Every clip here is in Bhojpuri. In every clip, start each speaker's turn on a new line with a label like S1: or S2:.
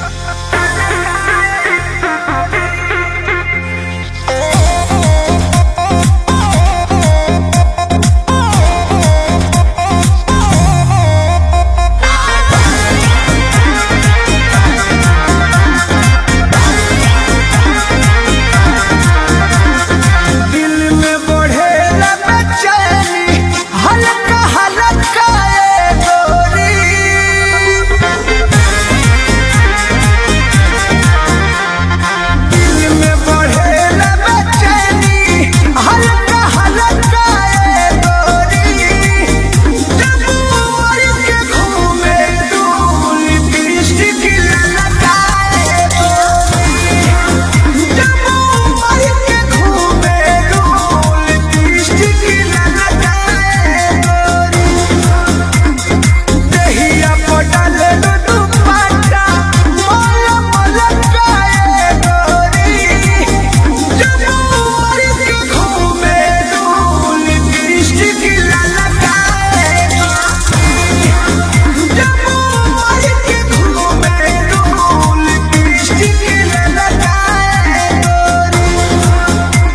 S1: दिल में बढ़ेला बेचैनी हल्का हल्का ए गोरी दिल में बढ़ेला बेचैनी हल्का हल्का ए गोरी जब उमर के घूमे दूल दृष्टि की ललकाए गोरी जब उमर के घूमे दूल दृष्टि की ललकाए गोरी देहिया पटल दुपट्टा मोल मलकाए गोरी जब उमर के घूमे दूल दृष्टि की ललकाए गोरी जब उमर के घूमे दूल दृष्टि की ललकाए गोरी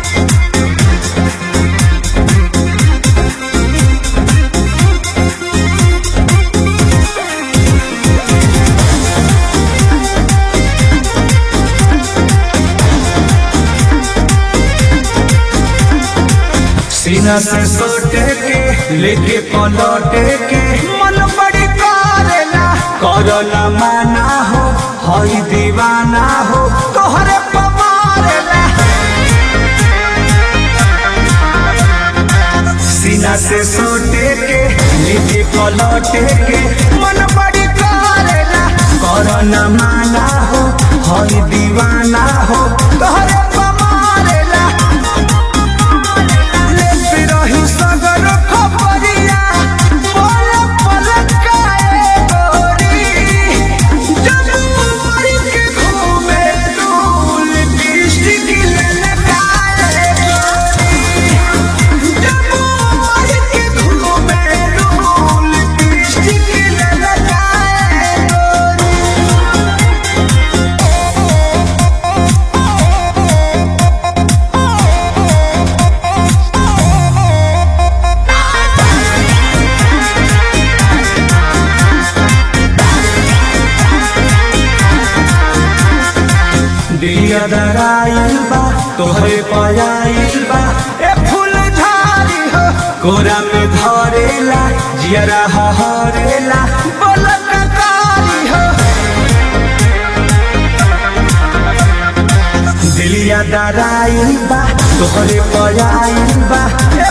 S1: सीना से सोटे के लेके पलटे के मन बड़ी करेला करला माना हो हई दीवाना हो तोहरे पमारेला सीना से सोटे के लेके पलटे के मन बड़ी करेला करला माना हो हई दीवाना हो तोहरे पमारेला लेते रही सगर खबरिया पल पल काए गोरी जब उमर के घूमे दूल दृष्टि की ललकाए गोरी जब उमर के घूमे दूल दृष्टि की ललकाए गोरी दिया दराइल बा तोहरे पयाइल बा ए फूल झाड़ी हो कोरा में धरेला जियरा हरेला बोलक कारी हो दिलिया दराइल बा तोहरे पयाइल बा